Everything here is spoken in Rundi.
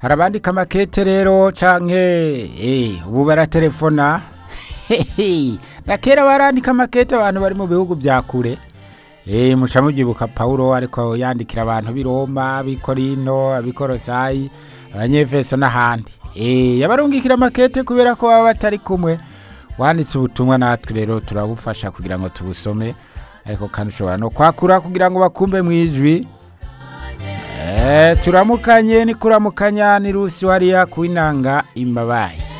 hari abandika amakete rero canke eh, ubu baratelefona na kera barandika amakete abantu bari mu bihugu vya kure Eh, muca mubyibuka Paulo ariko yandikira abantu b'i Roma, ab'i Korino, ab'i Kolosayi, abanyefeso n'ahandi. Eh, yabarungikira amakete kubera ko baba batari kumwe. Wanditse ubutumwa natwe rero turabufasha kugira ngo tubusome. Ariko kandi ushobora no kwakura kugira ngo bakumve mu ijwi. Eh, turamukanye ni kuramukanya ni Rusi wariya kuinanga imbabayi.